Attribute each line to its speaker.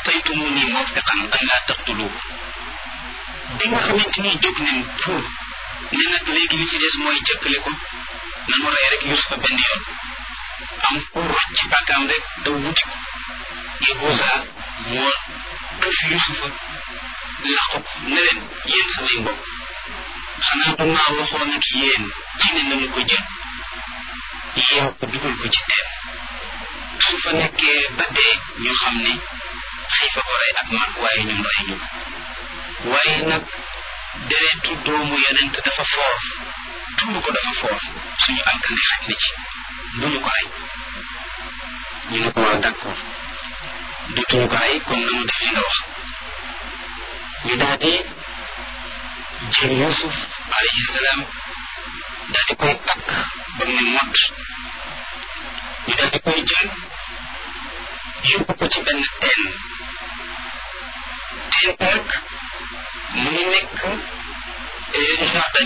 Speaker 1: ataytumuni mawfiqan an laa taqtuluhu bi nga xamante ni jóg nañ pour ne nag léegi li ci des mooy jëkkale ko nanu rey rek Yusufa benn yoon am ku rocc ci bàkkaam rek daw wuti ko Yahuza moo def Yusufa laqu ne leen yéen samay mbokk xanaa du maa waxoon ak yéen ci ne nañu ko jël yeew ko dugal ko ci teen su fa nekkee ba dee ñu xam ne xiifa ko rey ak mag waaye ñun rey ñu ko waaye nag deretu doomu yonent dafa foor tuur ko dafa foor suñu alkande xaj na ci duñu ko rey ñu ne ko waaw d'accord dutuñu ko rey kon nanu def li nga wax ñu daal di jël Yuusuf alayhi salaam daal di koy takk ba mu ne mott ñu daal di koy jël yóbbu ko ci benn teen teen nag mu ngi nekk jardin